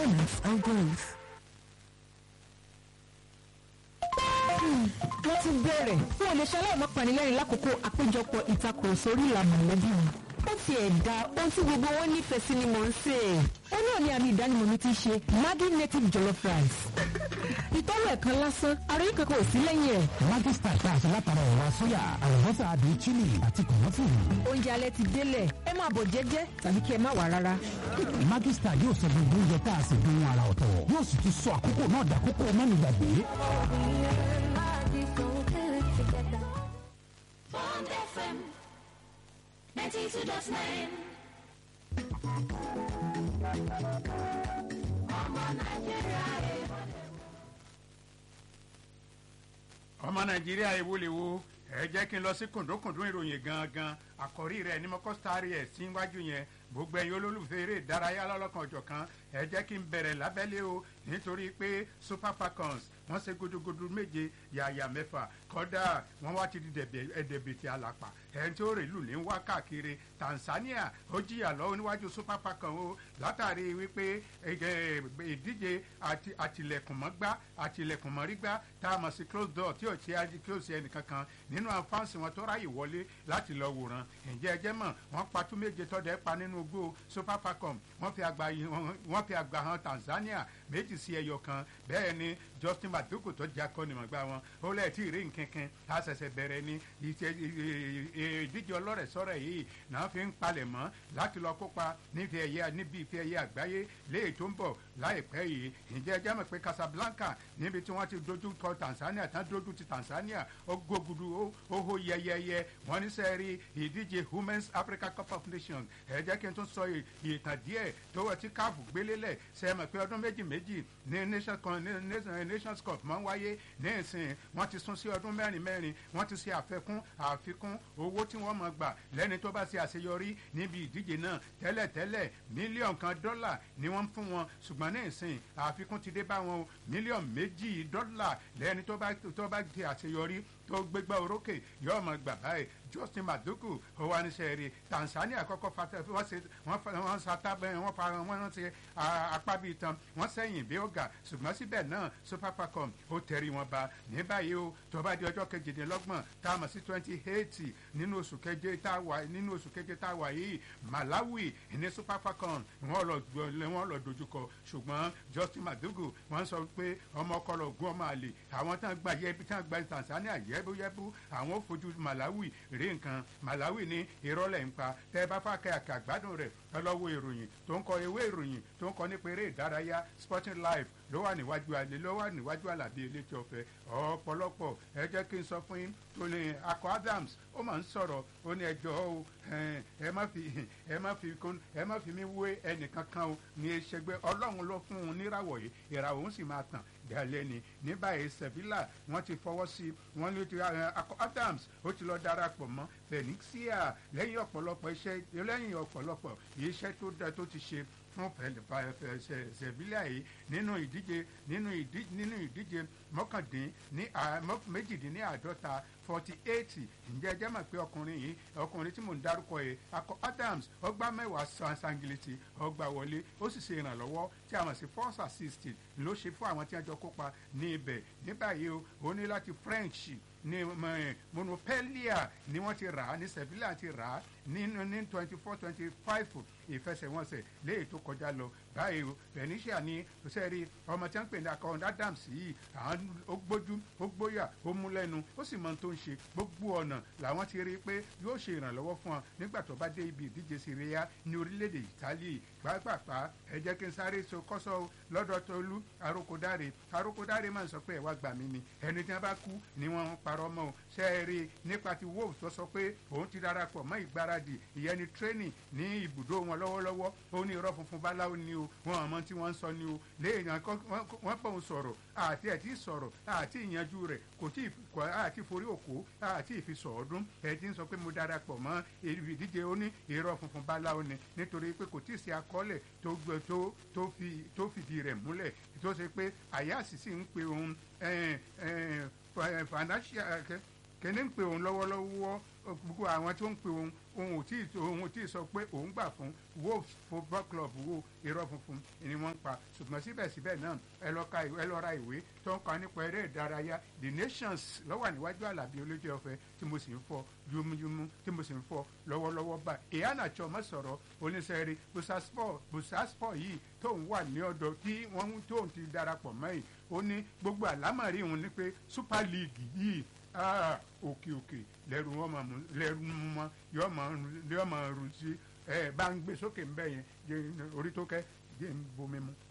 moments of growth. wọ́n ti bẹ̀rẹ̀ fún olè ṣaláìmọ́ panilẹ́rìn lákòókò àpéjọpọ̀ ìtakùrọ̀sọ orí ìlànà mọ̀lẹ́bí mi. ó ti ẹ̀dá ohun tí gbogbo wọn nífẹ̀ẹ́ sí ni mò ń sè é. ó náà ní àmì ìdánimọ̀ mi ti ṣe Maggi native jollof rice. ìtọ́wọ̀ ẹ̀kan lásán àròyé kankan ò sí lẹ́yìn ẹ̀. Maggi star tá a ṣe látara ẹ̀wà sóyà àlùbọ́sà àdùn chili àti kọ̀mọ́fùrù. oúnjẹ alẹ́ ti délẹ̀ ẹ máa bọ̀ jẹ́jẹ́ tàbí kí ẹ má wà rárá. Maggi star yóò sọ gbogbo oúnjẹ tá a sì dùn ara ọ̀tọ̀ yóò sì tún sọ àkókò náà dàkókò mẹ́nugbàgbé. Bond FM 92.9. Ọmọ Nàìjíríà èèmọ̀ ọmọ nàìjíríà ewu lè wo ẹ jẹ́ kí n lọ sí kùndùnkùndùn ìròyìn gangan àkọ́rí rẹ̀ ní mọ́kọ́ sáré ẹ̀ síwájú yẹn gbogbo ẹ̀yin olólùfẹ́ eré ìdárayá lọ́lọ́kan ọ̀jọ̀kan ẹ jẹ́ kí n bẹ̀rẹ̀ lábẹ́lé o nítorí pé super falcons wọ́n ṣe gudugudu méje yàyà mẹ́fà kọ́dà wọ́n wá ti di ẹ̀dẹ̀bìtì àlàpà ẹni tí ó rè lù ní wá káàkiri tanzania ó jìyà lọ́wọ́ níwájú super falcons o látàrí wípé ìdíje àtìlẹ̀kùnmọ́gbá àtìlẹ̀kùnmọ́rígbá tá a mọ̀ sí close door tí ò tí a di close ẹnì kankan nínú àǹfààní wọn tó ráyè wọlé láti lọ wòran ǹjẹ́ ẹ jẹ́ mọ̀ wọ́n patú méje tọ́dẹ̀ pa nínú igbó super falcons wọ́n fi àgbà wọ́n fi àgbà hàn tanzania méjì sí ẹyọ kan bẹ́ẹ̀ ni justin maduku tó jẹ́ akọ́nimọ̀gbá wọn ó lẹ́ẹ̀ tí ì rí nkankan tá a ṣẹ̀ṣẹ̀ bẹ̀rẹ̀ ní ìdíje ọlọ́rẹ̀ sọ́rẹ̀ yìí náà fi ń palẹ̀ mọ́ láti lọ kópa níbi ẹ̀yẹ níbi ìfẹ́ ẹ̀yẹ àgbáyé léè tó ń bọ̀ láìpẹ́ yìí ǹjẹ́ ẹ jẹ́ mọ̀ pé casablanca níbi tí wọ́n ti dojú kọ tanzania tán dojú ti tanzania ó gbógudu ó hó yẹyẹyẹ wọ́n ní sẹ́ẹ̀rí ìdíje women's africa cup of nations ẹ jẹ́ kí n tún sọ ìtàn díẹ̀ tó wọ́n ti káàfù gbélélẹ̀ sẹ́ẹ̀mọ̀ pé ọdún méjì méjì ní nations cup máa ń wáyé ní ìsìn wọ́n ti sún sí ọdún mẹ́rin mẹ́rin wọ́n ti ṣe àfẹ́kún àfikún owó tí wọ́n mọ̀ gbà lẹ́ni tó bá ṣe àṣeyọrí níbi ìdíje náà tẹ́lẹ̀tẹ́lẹ̀ mílíọ̀nù kan dọ́là ni wọ́n ń fún wọn ṣùgbọ́n ní ìsìn àfikún ti dé bá wọn o mílíọ̀nù méjì dọ́là lẹ́ni tó bá tó bá ṣe àṣeyọrí tó gbégbá orókè yóò mọ̀ gbà báyìí justin maduku owanisẹ̀rì tanzania kọ́kọ́ fatẹ́ wọ́n ṣe wọ́n ṣàtàbẹ̀ wọ́n fa wọ́n ṣe apá bíi tán wọ́n sẹ́yìn bí ó ga ṣùgbọ́n síbẹ̀ náà super falcon ó tẹ̀rí wọn ba ní báyìí o tó bá di ọjọ́ kejìdínlọ́gbọ̀n tá a mọ̀ sí twenty eight nínú oṣù keje tá a wà nínú oṣù keje tá a wà yìí malawi ní super falcon wọ́n lọ wọ́n lọ dojúkọ ṣùgbọ́n justin maduku wọ́n sọ pé ọmọ ọkọlọ ògùn ọmọ àlè àwọn tán gba yẹbi tán gba tanzania yẹbúyẹbú àwọn ò fojú malawi rí nǹkan malawi ní ìrọ̀lẹ́ ń pa tẹ́ ẹ bá fà kẹ́ àkà gbádùn rẹ̀ ọlọ́wọ́ ìròyìn tó ń kọ ewé ìròyìn tó ń kọ nípa eré ìdárayá sporting life ló wà níwájú alẹ́ ló wà níwájú àlàbí elétí ọ̀fẹ́ ọ̀pọ̀lọpọ̀ ẹ jẹ́ kí n sọ fún yín tó ní akọ adams ó máa ń sọ̀rọ̀ ó ní ẹjọ́ o ẹ má fi ẹ má fi kún ẹ má fi mí wé ẹnìkan kan o ní ẹsẹ̀gbẹ́ ọlọ́run ló fún un níràwọ̀ yìí ìràwọ̀ òun sì máa tàn dalẹ́ ni ní báyìí sevilla wọ́n ti fọwọ́ sí wọ́n ní ti akọ adams ó ti lọ darapọ̀ mọ́ phoenixia lẹ́yìn ọ̀pọ̀lọpọ̀ iṣẹ́ lẹ́yìn ọ̀pọ̀lọpọ̀ iṣẹ́ tó dá tó ti ṣe fún sevilla yìí nínú ìdíje nínú ìdíje nínú ìdíje mọ́kàndín ní méjìdínláàdọ́ta forty eight ǹjẹ́ ẹjẹ́ mọ̀ pé ọkùnrin yìí ọkùnrin tí mò ń dárúkọ yìí akọ adams ọgbà mẹ́wàá sangiliti ọgbà wọlé ó sì ṣe ìrànlọ́wọ́ tí a mọ̀ sí force assist ló ṣe fún àwọn tí wọ́n jọ kópa ní ibẹ̀ ní báyìí o ó ní láti french ní monopelia ni wọ́n ti rà á ní sevilla ti rà á nínú ní twenty four twenty five ìfẹsẹ̀wọnsẹ̀ léyìí tó kọjá lọ báyìí o venetia ní sẹ́ẹ̀rí ọmọ tí wọ́n ń pè ní akọ̀ọ̀n adams yìí àwọn ó gbójú ó gbóyà ó mú lẹ́nu ó sì mọ ohun tó ń ṣe gbogbo ọ̀nà làwọn ti rí i pé yóò ṣe ìrànlọ́wọ́ fún ọ nígbà tó bá dé ibi ìdíje syria ní orílẹ̀-èdè italy pàápàá ẹ jẹ́ kí n sáré so kọ́sọ́ lọ́dọ̀ tolú arókòdáre arókòdáre máa ń sọ pé ẹ̀ wá gbà mí ni ẹni tí wọ́n bá kú ni wọ́n ń parọ́ mọ́ o ṣe é rí nípa ti wolves tó sọ pé òun ti darapọ̀ mọ́ ìgbáradì ìyẹn ni training ní ibùdó wọn lọ́wọ́lọ́wọ́ ó ní irọ́ funfun báláwo ni o wọn àmọ́ tí wọ́n ń sọ ni o léèyàn wọ́n bọ̀ ń sọ̀rọ̀ àti ẹ̀ tí sọ̀rọ̀ àti ìyanjú rẹ̀ kò tí àti forí òkú àti ìfisọ̀ ọdún ẹ̀ tí ń sọ pé mo darapọ̀ mọ́ ìdíje ó ní irọ́ funfun báláwo ni nítorí pé kò tí ì sí akọ́lẹ̀ tó fìdí rẹ̀ múlẹ̀ tó ṣe pé àyà àṣìṣe ń pe òun financial kẹ́ni ń pe òun lọ́wọ́lọ́wọ́ gbogbo àwọn tó ń pe òun òun ò tí ì òun ò tí ì sọ pé òun gbà fún wolves football club wo irọ́ funfun ni wọ́n ń pa ṣùgbọ́n síbẹ̀síbẹ̀ náà ẹ lọ ka ìwé ẹ lọ ra ìwé tó ń kọ nípa eré ìdárayá the nations lọ́wọ́ níwájú àlàbí olójú ọ̀fẹ́ tí mo sì ń fọ yúmúyúmú tí mo sì ń fọ lọ́wọ́lọ́wọ́ bá ìyáàna tí ọmọ sọ̀rọ̀ oníṣẹ́rí busaspor busaspor yìí tóun wà ní ọ̀dọ̀ tí wọ́n tóun ti darapọ̀ mẹ́yìn ó ní gbogbo àlámọ̀rí òun ni pé super league yìí ah, òkè òkè lẹ́rù wọn máa mú lẹ́rù mú mọ́ yọ máa yọ máa rù sí ẹ bá ń gbé sókè ń bẹ̀ yẹn jẹ́ orí tó kẹ́ jẹ́ ń bomi mu.